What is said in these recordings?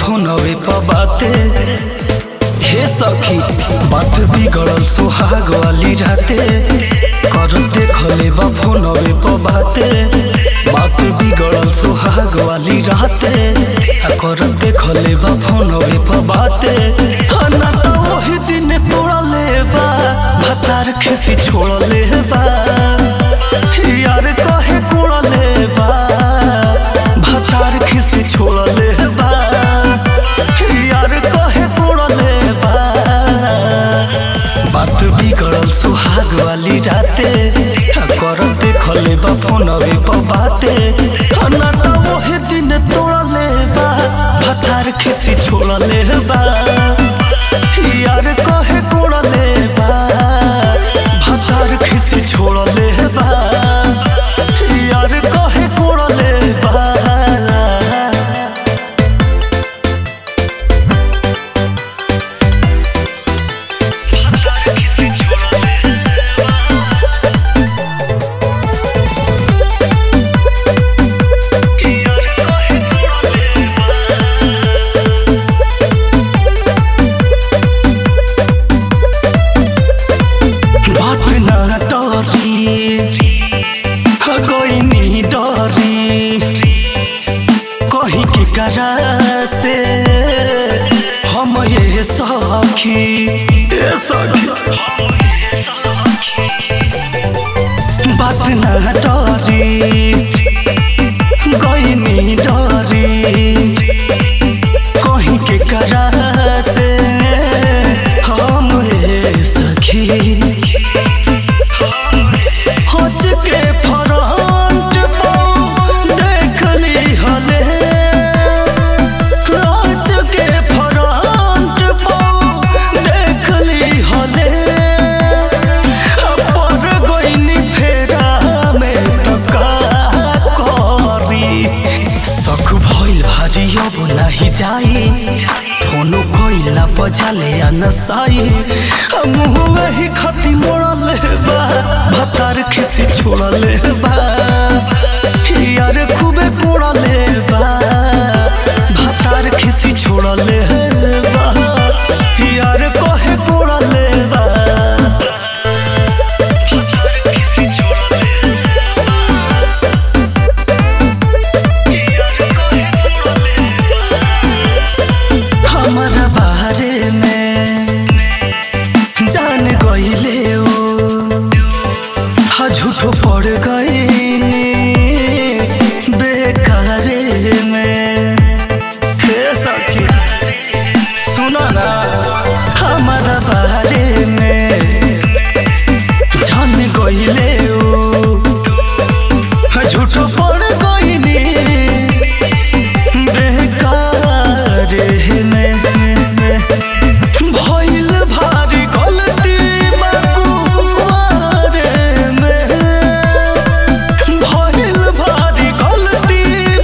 फोनवे पर बाते हे सखी बात बिगड़ल सुहाग वाली राते कर देखले बा फोनवे पर बाते बात बिगड़ल सुहाग वाली राते आ कर देखले बा फोनवे पर बाते आ ना तो वही दिन तोड़ले बा भतार खिसी छोड़ले बा यार कहे कोड़ले बा भतार खिसी छोड़ले बा यार कहे कोड़ले बा बात बिगड़ल सुहाग वाली राते आ कर देखले बा फोनवे पर बाते आ ना तो वही दिन तोड़ले बा भतार खिसी छोड़ले बा यार कहे कोड़ले बा भतार खिसी छोड़ले बा यार कहे कोड़ले बा बात ना डरी कोई नहीं डरी कहीं के करा से हम ये सखी ये सखी बात ना डरी कोई नहीं डरी कहीं के करा से हम ये सखी होच के फ्रंट पर देख ली हले होच के फ्रंट पर देख ली हले पर गोइनी फेरा में तो का करी सख भइल भारी अब नाही जाई फोनो कोइला बजाले आ नसाई मुँह वही खती मोड़ले बा भतार खिसी छोड़ले बा यार खूबे कोड़ले बा भतार खिसी छोड़ले बा यार कहे कोड़ले बा हमारा बारे में जान गईले ओ हा झूठो पड़ गईनी बेकारे में हे सखी सुनो ना हमारा बारे में जान गईले ओ हा झूठो पड़ गईनी बेकारे में भइल भारी गलती मकुआरे में भइल भारी गलती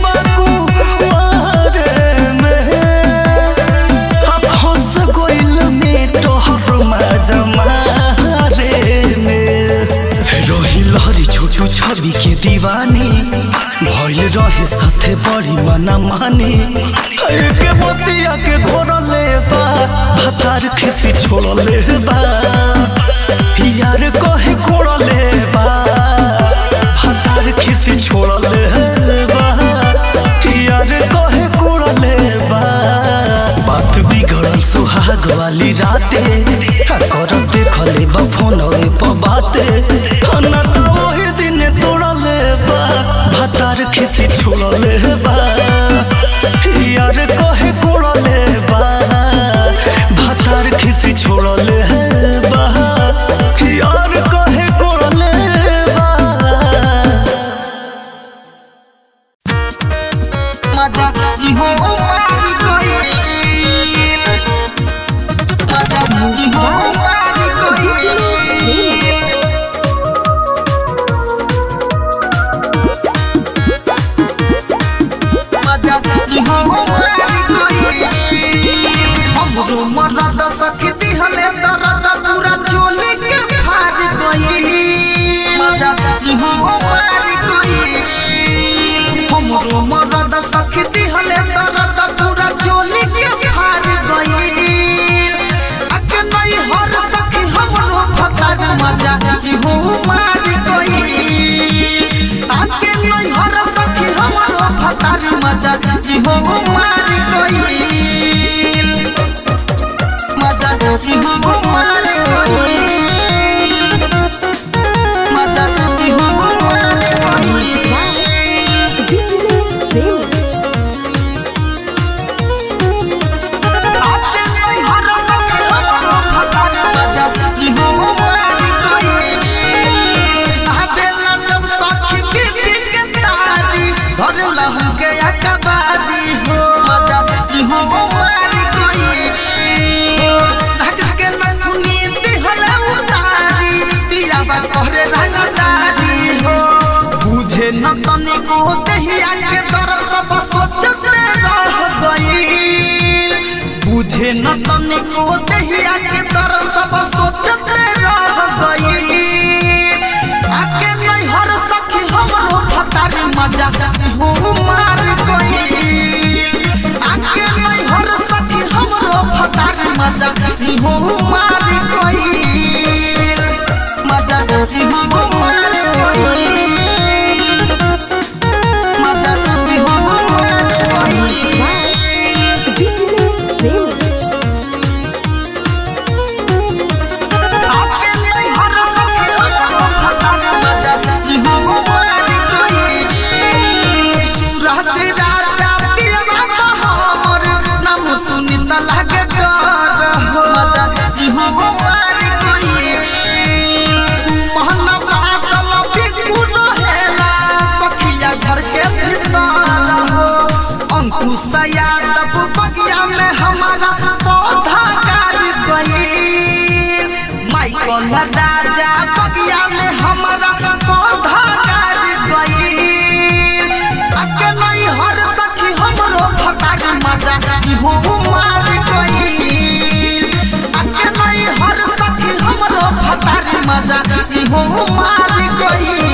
मकुआरे में अब हंस गइल में तोहर मजमारे में रही लहरी छोटू छवि के दीवानी भइल रहे साथे बड़ी मना मानी के मोतिया के घोरले बा भतार खिसी छोड़ले बा यार कहे कोड़ले बा भतार खिसी छोड़ले बा यार कहे कोड़ले बा बात बिगड़ल सुहाग वाली राते आ कर देखले बा फोनवे पर बाते आ ना तो वही दिन तोड़ले बा भतार खिसी छोड़ले बा यार कहे कोड़ले बा भतार खिसी छोड़ले बा यार कहे कोड़ले बा मजा इहो मारी गइल मजा इहो मारी गइल मजा इहो मार गई आके नहीं हर सखी हमरो फतार मजा इहो मार गई मजा इहो मार गई मजा इहो मार गई आके नहीं हर सखी हमरो फतार मजा इहो मार गई हवेला जब सखी बीबी के तारी धर लहू के अकबारी हो मजा इहो मार गई धक के नथुनी दिहला उतारी पिया बा कहरे रंगदारी हो बुझे न तनिको दहिया के दर्द सब सोचते रह गई बुझे न तनिको दहिया के दर्द सब सोचते रह गई आके नहीं हर सखी हमरो फतार मजा हो मार गई आके नहीं हर सखी हमरो फतार मजा हो मार गई मजा हो मार गई मजा हो मार गई आके नहीं हर सखी हमरो फतार मजा हो मार गई सूरज राजा पियवा हमर नाम सुनी त लागे डर हो मजा हो मार गई सुमहन बादल बिगु रहेला सखिया घर के भीतर हो अंकुश यादव बगिया में हमारा पौधा गाड़ गई माइकल राजा बगिया में हमारा पौधा गाड़ गई आके नहीं हर सखी हमरो फटाक मजा हो मार गई आके नहीं हर सखी हमरो फटाक मजा हो मार गई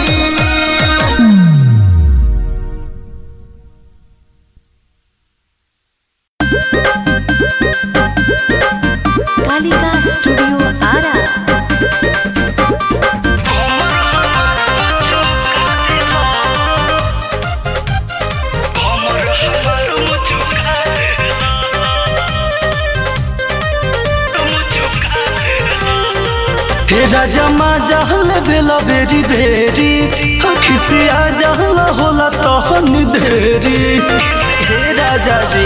कालिका स्टूडियो आरा हे राजा मा जहल बेला बेरी बेरी खिसिया जहल होला तहन देरी हे राजा जी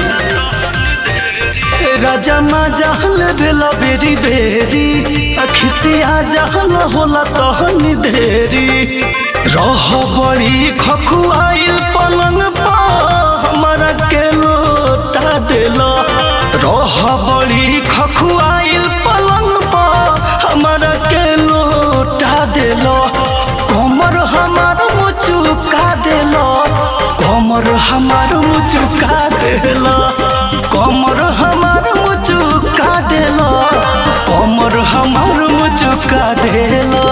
हे राजा मा जहल बेला बेरी बेरी खिसिया जहल होला तहन देरी रह बड़ी खखुआइल पलंग पा हमारा के लोटा देला रह बड़ी खखुआइल पलंग पा हमारा के लोटा देलो कमर हमार मुचुका देलो कमर हमार मुचुका देलो कमर हमार मुचुका देलो कमर हमार मुचुका देलो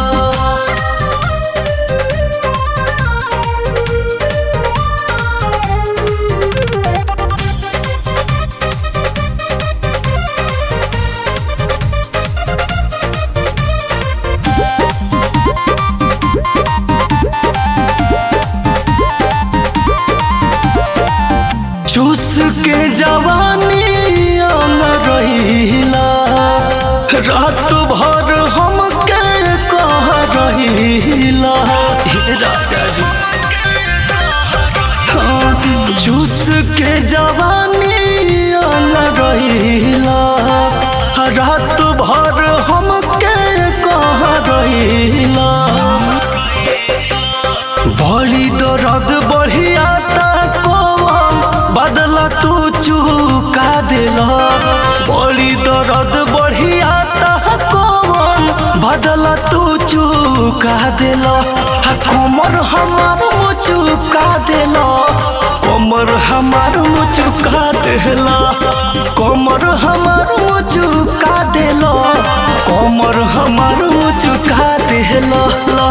चूस के जवानी आन रहीला रात भर हम के कह रहीला हे राजा जी हाँ, चूस के जवानी आन रहीला रात भर हम के कह रहीला बड़ी दर्द बढ़िया कौन बदला तू चुका दिला बड़ी दर्द बढ़िया कौन बदला तू चुका दिला हा कमर हमार चुका दिला कमर हमार चुका दिला कमर हमार चुका दिला कमर हमार चुका दिला ला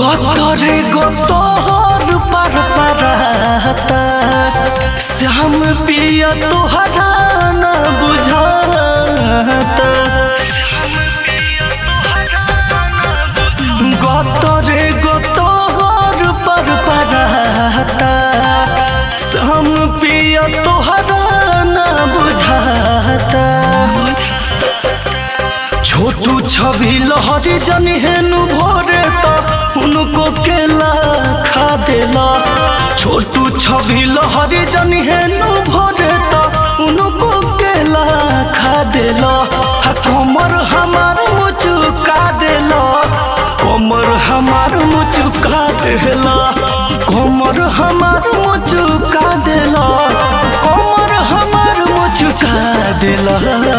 গতরে গতর পার পারাতা শ্যাম পিয়া তোহরা না বুঝাতা গতরে গতর পার পারাতা শ্যাম পিয়া তোহরা না বুঝাতা छोटू छवि लहरी जनी हेनु भोरे तो उनको केला खा देला छोटू छवि लहरी जनी हेनु भोरे तो उनको केला खा देला हा कमर हमार मुचुका देला कमर हमार मुचुका देला कमर हमार मुचुका देला कमर हमार मुचुका देला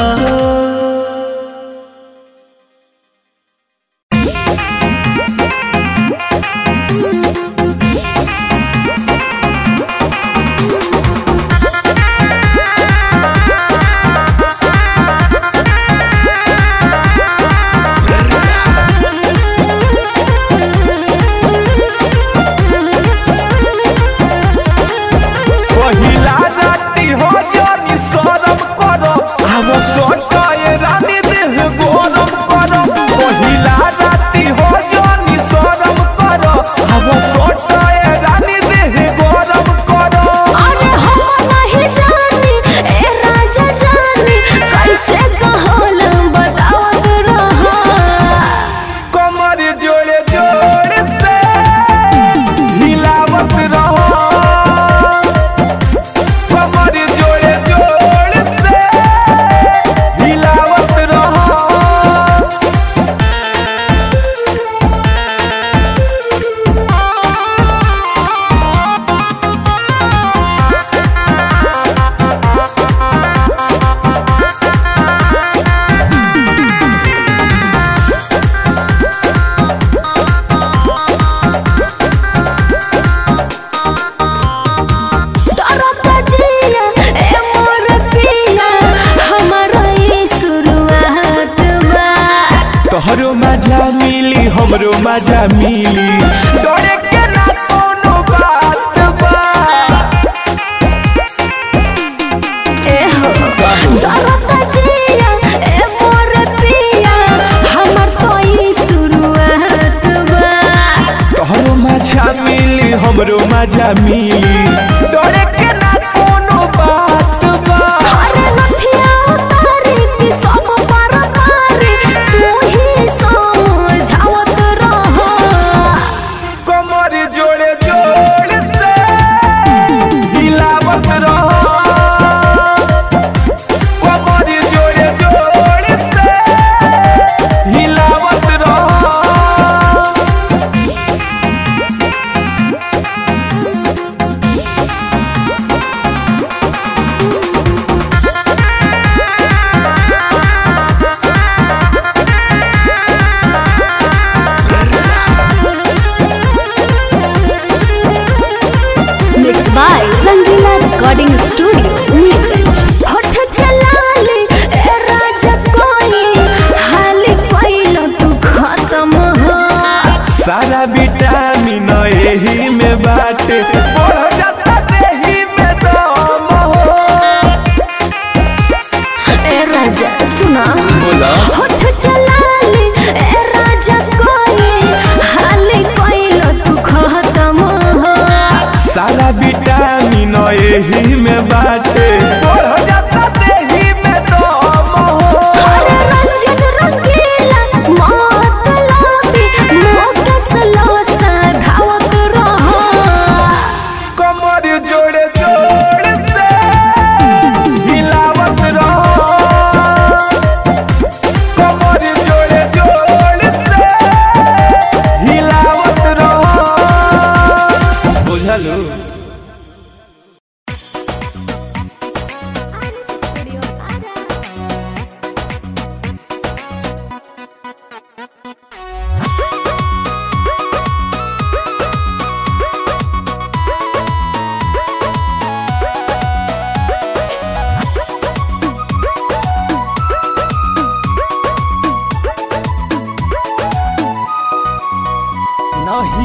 पहिला राती हो जानी सरम करो हम सोचाए रानी देह गरम करो पहिला राती हो जानी सरम करो हम सोचाए रानी देह गरम करो अरे हम नहीं जानी ए राजा जानी कैसे कहल बतावत रहा कमर जोड़े जोड़ से हिलावत रहो कमर जोड़े जोड़ से हिलावत रहो डरता जिया ए मोर पिया हमारा ये शुरुआत बा तोहरो मजा मिली हमरो मजा मिली डरे के ना कोनो बात बा ए हो डरता जिया ए मोर पिया हमर तो ये शुरुआत बा तोहरो मजा मिली हमरो मजा मिली डरे के ना कोनो बात बा अरे लठिया उतारी कि सब पर मारी तू ही समझावत रह कमर जोड़े जोड़ से हिलावत रहो कमर जोड़े जोड़ से हिलावत रहो mix by Rangila recording studio Neelganj होठ के लाली ए राजा कोई हाली कोइलो तू खत्म हो सारा विटामिन एही में बाटे बढ़ जाता देही में दम हो ए राजा सुना बोला होठ के लाली ए राजा कोई हाली कोइलो तू खत्म हो सारा विटामिन एही में बाटे बढ़ जाता देही में दम हो अरे रंजन रंगीला मौत लाबी मोकस लो सधावत रहो कमर जोड़े जोड़ से हिलावत रहो कमर जोड़े जोड़ से हिलावत रहो बुझलू नहीं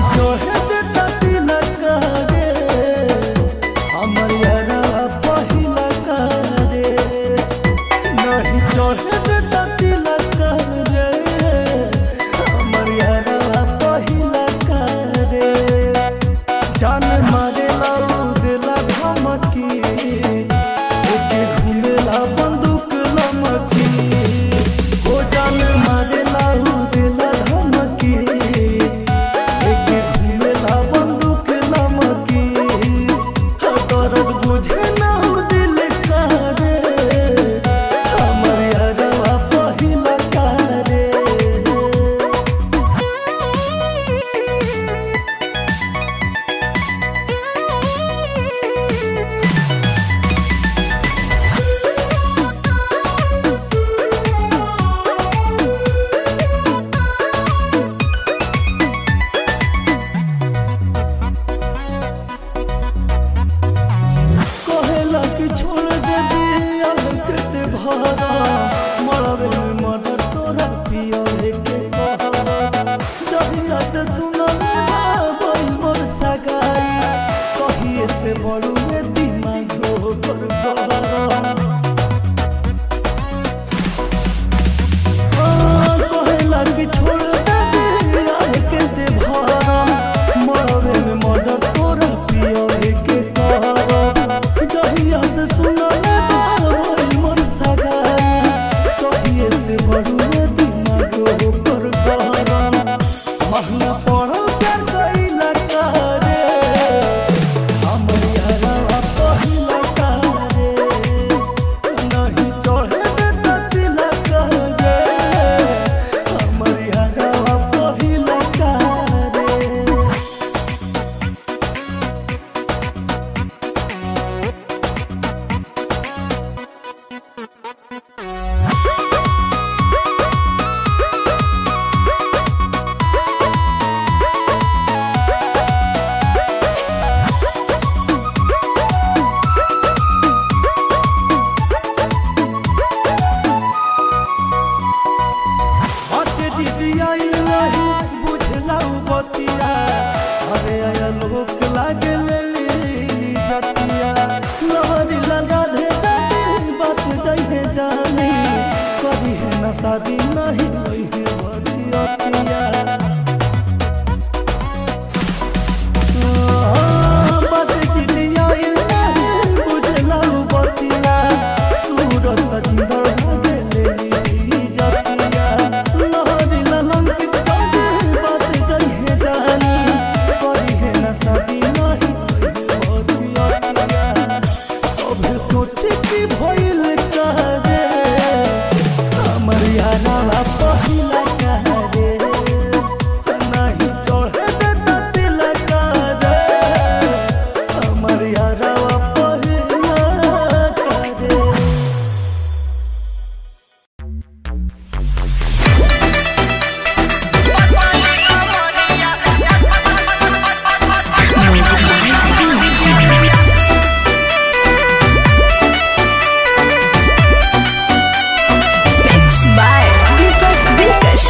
जान मारे लाऊ दिला धमकी ओके घूमेला बंदूक लमकी हो जान मारे लाऊ दिला धमकी एके घूमेला बंदूक लमकी दर्द बुझे ना हो दिल का रे हमर यारवा पहिला का रे कहेला कि छोड़ दे दियल के ते भरा मरवे में मर्डर तोरा पिया के कहरा जहिया से सुनल बाबई मोर सगाई कहिए से बड़ू में दिमाग हो कर गहरा कहेला कि छोड़ दे दियल के ते भरा मरवे में मर्डर तोरा पिया के कहरा जहिया से सुनल बाबई मोर सगाई कहिए से बड़ू में दिमाग हो कर गहरा महंगा पड़ो कर गईला कारे हमर यारवा पहिला कारे नहीं चढ़े दे तिला कारे हमर यारवा पहिला कारे बाटे दीदी आई नहीं बुझला उ बतिया अरे आया लोक लागे लेली जतिया लहरी लगा दे जाती बात जाइए जानी कभी है ना शादी नहीं होई है बड़ी अतिया बाटे दीदी आई नहीं बुझला उ बतिया सूरज सजिंदर भागे लेली जतिया लहरी ललंकित जाते बात जाइए जानी करी है ना शादी नहीं होई अतिया सब सोचे कि भइल करे हमर यारा पहिला करे नहीं चढ़े दे त तिलक रे हमर यारा पहिला करे Mixed by Deepak Dilkash.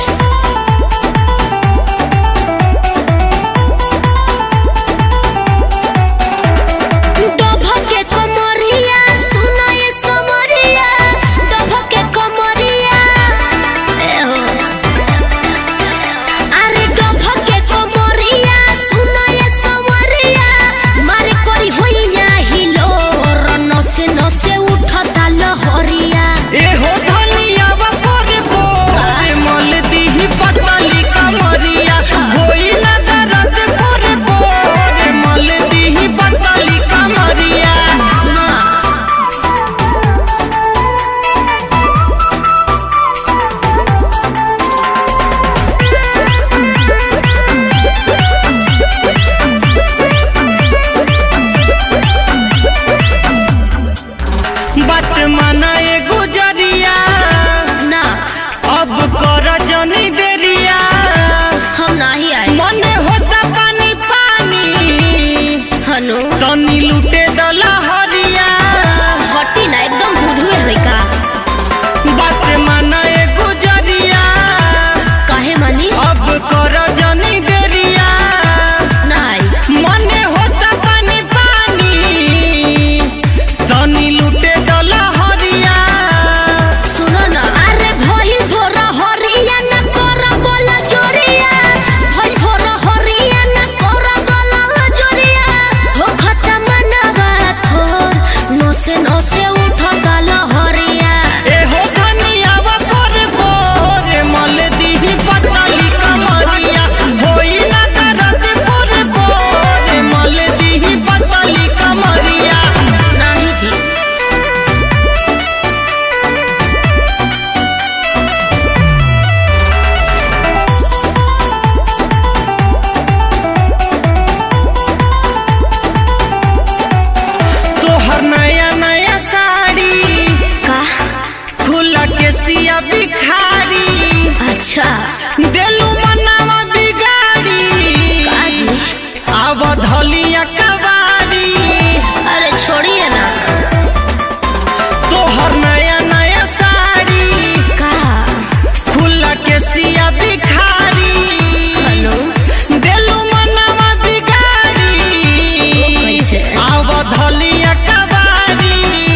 डभके कमरिया सुनाय समरिया डभके कमरिया ए हो अरे डभके कमरिया सुनाय समरिया मारे करी होइया हिलो नसे नसे उठता लहरिया एहो धनिया बपोरे पोरे मल दीही पतली कमरिया होई ना दर्द पोरे पोरे मल दीही पतली कमरिया बात माना ए गुजरिया ना अब कर जनी देरिया हम नाही आए मने होता पानी पानी हनु तनी लूटे दला हरिया हटी ना एकदम बुधुए होई का बात माना ए गुजरिया काहे मानी अब कर जनी देरिया ना आई मने होता पानी पानी तनी लूटे दला हरिया सुनो ना अरे भइल भोर हरिया न कर बोला जोरिया भइल भोर हरिया न कर बोला जोरिया के सिया बिखारी अच्छा देलू मनावा बिगाड़ी काजी आव धलिया कवारी अरे छोड़िए ना तोहर नया नया साड़ी का खुला के सिया बिखारी हेलो देलू मनावा बिगाड़ी कैसे? आव धलिया कवारी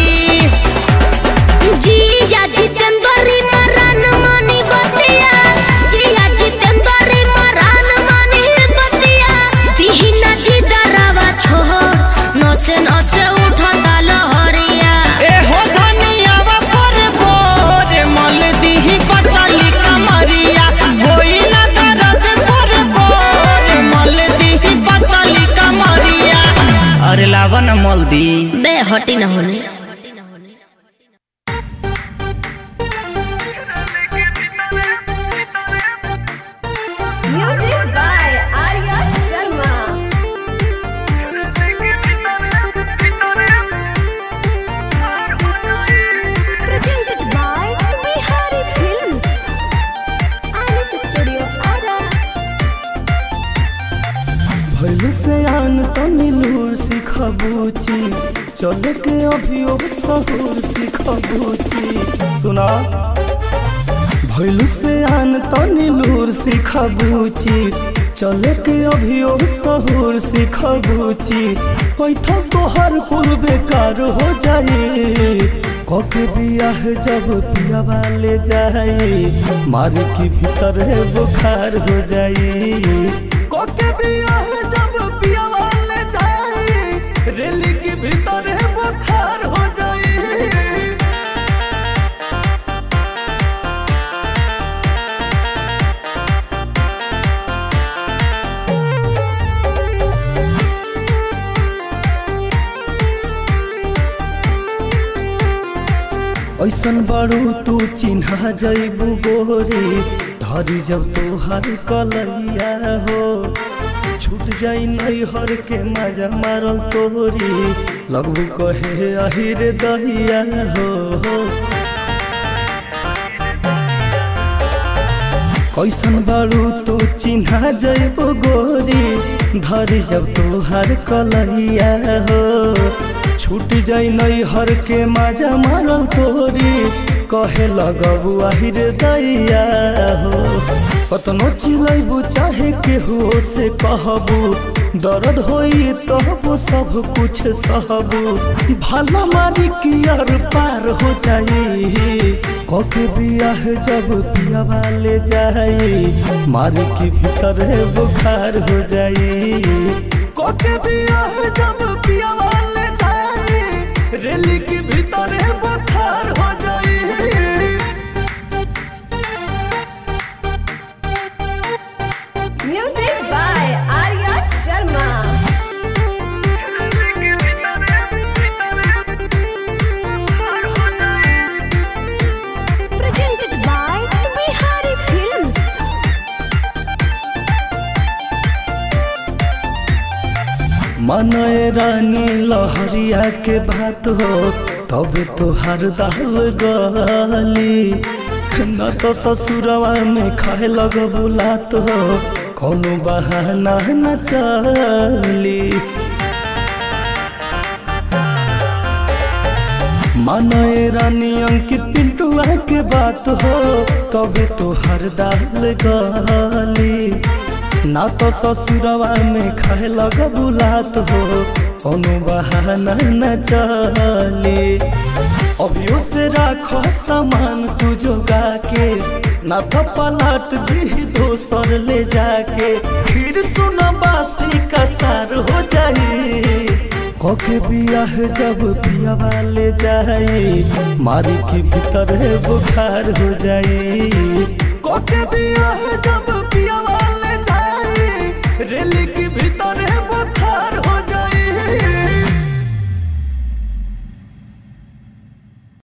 जिया जितेंद्री मरान मानी बतिया जिया जितेंद्री मरान मानी बतिया दिहिना जी दरावा छोड़ नसे नसे उठता लहरिया ए हो धनियावा पर बोर मल दीही पतली कमरिया होई ना दर्द पर बोर मल दीही पतली कमरिया अरे लावन मल दी बे हटी न होने Music by Arya Sharma. Presented by Bihari Films. Alice Studio Ara. भैलू से आन तनी लूर सिखबूची चले के अभी ओ सहूर सिखबूची सुना भैलू से आन तनी लूर सिखबूची चले के अभी ओ सहूर सिखबूची पैठा तोहर कुल बेकार हो जाए कके बियाह जब पिया वाले जाए मार की भीतर बुखार हो जाए कोके बियाह जब पिया वाले जाए रेली के भीतर बुखार हो जाए ऐसन बड़ू तू चिन्हा जैबू गोरी धरी जब तोहर कलैया हो छूट जाई नैहर के मजा मारल तोरी लगबू कहे अहिर दहिया हो कैसन बारू तू चिन्हा जैबो गोरी धरी जब तोहर कलैया हो छूट जाई नैहर के मजा मारल तोरी कहे लगबू आहिर दैया हो कतनो चिलैबू चाहे केहू से कहबू दर्द होई तहबू सब कुछ सहबू भला मारी की अर पार हो जाई कके बियाह जब पिया वाले जाई मारी की भीतर बुखार हो जाई कके बियाह जब पिया वाले जाई रेली की भीतर बुखार हो जाई Music by Arya Sharma. Presented by Bihari Films. मनय रानी लहरिया के बात हो तब तोहर दाल गली न तो ससुरवा में खाए लग बुलात हो कौनो बहाना न चली मनय रानी अंकित पिंटुआ के बात हो तब तोहर दाल गली ना तो ससुरवा में खाए लग बुलात हो कोनो बहाना न चले अभियो से राखो सामान तू जोगा के ना तो पलट दी दोसर ले जाके फिर सुन बासी का सार हो जाई कके बियाह जब पिया वाले जाए मारी के भीतर बुखार हो जाए कके बियाह जब